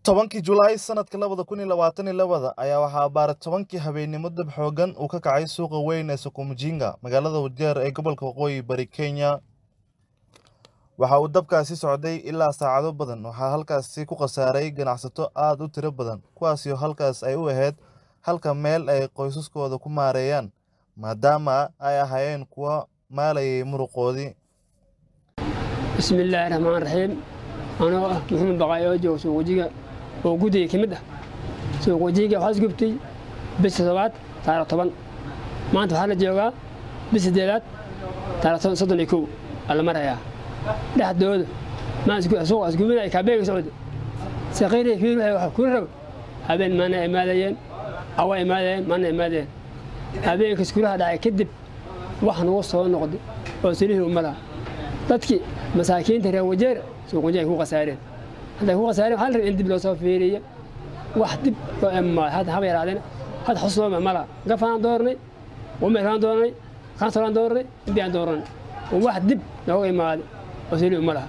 tobankii julaay sanadka labada kun iyo labaatan iyo labada ayaa waxaa abaara tobankii habeennimo dab xoogan uu ka kacay suuqa weyn ee sukumjinga magaalada wajeer ee gobolka waqooyi bari kenya waxa uu dabkaasi socday ilaa saacado badan waxaa halkaasi ku khasaaray ganacsato aad u tiro badan kuwaasoo halkaas ay u ahayd halka meel ay qoysaskooda ku maareeyaan maadaama ay ahaayeen kuwa maalayay muruqoodii bismillaahi raxmaan raxiim anoo ah maxamed baqaay oo jooga suuq wajiga oo guddiga ka mid ah suuq wajiga waxaa isgubtay bisha todobaad taariikh toban maanta waxaa la joogaa bis sideedaad taariikh soddon iyo kow aa la marayaa dhexdooda suuqa isgubinaya kaabeega socda saqiiriya fiir waxay wax kula rabo habeen maana imaadayeen awa imaadayeen maana imaadayeen habeenka iskulaha dhacay kadib wax nagu soo noqday oo silihii ummadaa dadkii masaakiinta reer wajeer suuq wajeer ku khasaareen hadday ku khasaareen waxaa la rabay in dib loo soo fiiriyo wax dib loo emaayo hadda haba yaraadeen hadda xus looma mala gafanaan doornay umeeraan doornay kansolaan doornay inbiyaan doornay wax dib nooga imaaday oo silihii umma laha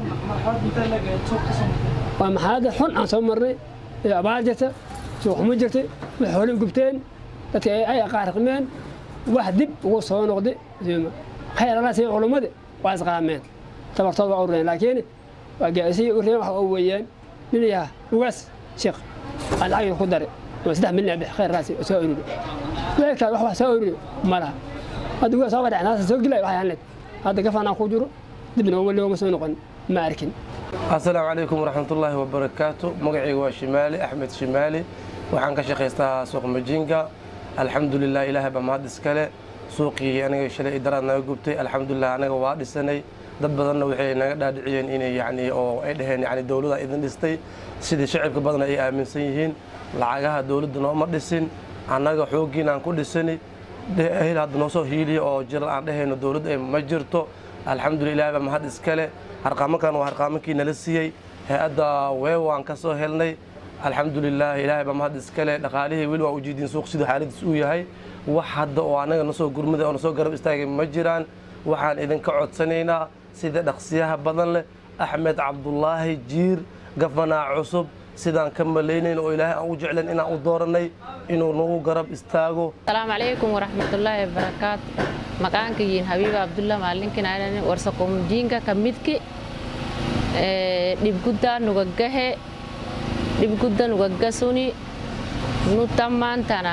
waa maxaaladda xun aan soo marnay ee abaar jirta suuq xumo jirtay wax hoolin gubteen dadka ay qaarqimeen wax dib ugu soo noqday khayr allah siiya culummada waa isqaameen tabartood waa urureen laakiin waa gaasiyay u reeen wax oo weeyaan nin yaha ugaas sheekh aan lacag ku daray oo saddex milyan bix khayr raasi soo ururi weelkaa wax wax soo ururi ma laha hadda ugaas soo badhac naasa soo gilay waxay hanleed hadda gafanaan ku jiro dibna weli looma soo noqon ma arkin asalaamu calaykum waraxmatullaahi wabarakaatu magacayga waa shimaali axmed shimaali waxaan ka shaqaystaa suuq majinga alxamdulilah ilaahay baa mahad iskale suuqii aniga shalay idaraad naga gubtay alxamdulilah anaga waa dhisanay dad badanna waxay naga dhaadhiciyeen inay yani oo ay dhaheen yani dowladda idin dhistay sidii shacibka badan ay aaminsan yihiin lacagaha dowladda nooma dhisin annaga xooggiin aan ku dhisani ehel hadda noo soo hiiliya oo jiral aan dhahayno dowladda ma jirto alxamdulillah ilahay baa mahad iskale harqaamankan waa harqaamankii nala siiyey hay-adda weewaan ka soo helnay alxamdulilah ilaahay baa mahad iskale dhaqaalihii weli waa ujeediin suuq siduu xaaladiis uu yahay wax hadda oo annaga nasoo gurmada oo nasoo garab istaagay ma jiraan waxaan idinka codsanaynaa sida dhaqsiyaha badan leh axmed cabdulaahi jiir gafanaa cusub sidaan ka malaynayn oo ilaahay aan u jeclan inaan u dooranay inuu nagu garab istaago asalaamu calaykum waraxmatullaahi wabarakaatu maqaanka yiin habiiba abdullah maalinkin aanan warsakomjiinka ka midki dhibguddaa nugaggahe dhibgudda nugaggasuni nu tammaantana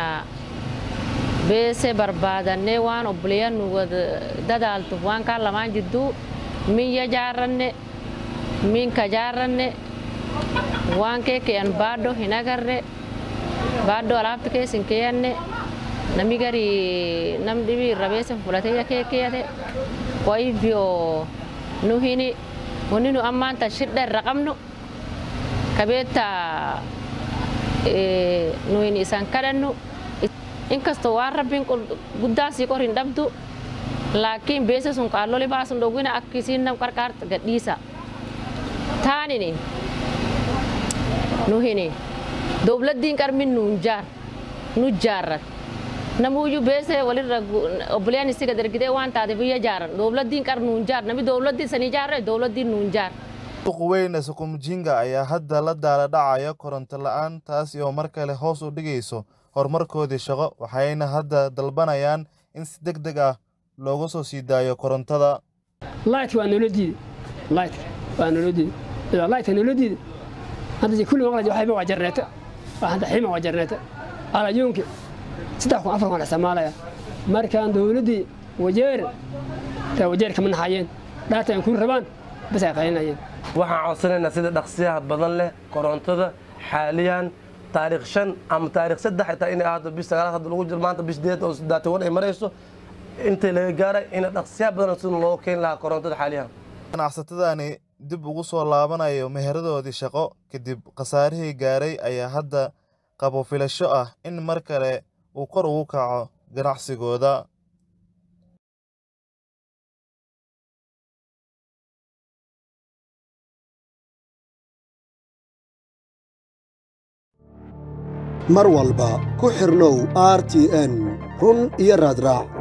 beese barbaadanne waan obboleeyya nuga dadaaltu waan kaa lamaan jidduu min yajaarranne min kajaarranne waan kee keyan baadho hinagarre baadho alaabta keesin keyanne nami gari nam dhibi rabeesen fulateya kee keyate wayibyo nu hini woni nu ammaanta shidha irra qabnu kabeetta nu hin isan kadhannu inkastoo waan rabbiin guddaasii qor hin dhabdu laakiin beese sun qaalloli baasun dhowwina akkisiin nam qarqaarta gadhiisa taanini nu hini dowladdiin qarmin nuun jaar nu jaarrat namuuyyu beese walirra obboleen isiga dargidee waan taate biyya jaaran dowladdiin qar nuun jaar nami dowladdii sanii jaarre dowladdiin nuun jaar suuqa weyn ee sukumjinga ayaa hadda la daala dhacaya koronto la-aan taasi oo mar kale hoos u dhigayso horumarkoodii shaqo waxayna hadda dalbanayaan in si deg deg ah looga soo sii daayo korontada laytka waa noola diiday laytka waa noola diiday laytka noola diiday hadda kulli maqlaji waxayba waa jarneeta hadda xima waa jarneeta alayuunki saddex kun afar kun isticmaalaya markaan dowladdii wajeer taa wajeer kama naxayeen dhaata ay kuli rabaan bas ay qaylinayeen waxaan codsanaynaa sida dhaqsiyaha badan leh korontada xaaliyan taariikh shan ama taariikh saddex xitaa inay ahaato bis sagaalaad hadda lagu jiro maanta bis sideed oo daata wan ay marayso intay laga gaaray ina dhaqsiyaha badan sida loo keeni lahaa korontada xaaliyan ganacsatadani dib ugu soo laabanayo meheradoodii shaqo kadib khasaarihii gaaray ayaa hadda qabo filasho ah in mar kale uu kor ugu kaco ganacsigooda mar walba ku xirnow r t n run iyo raadraac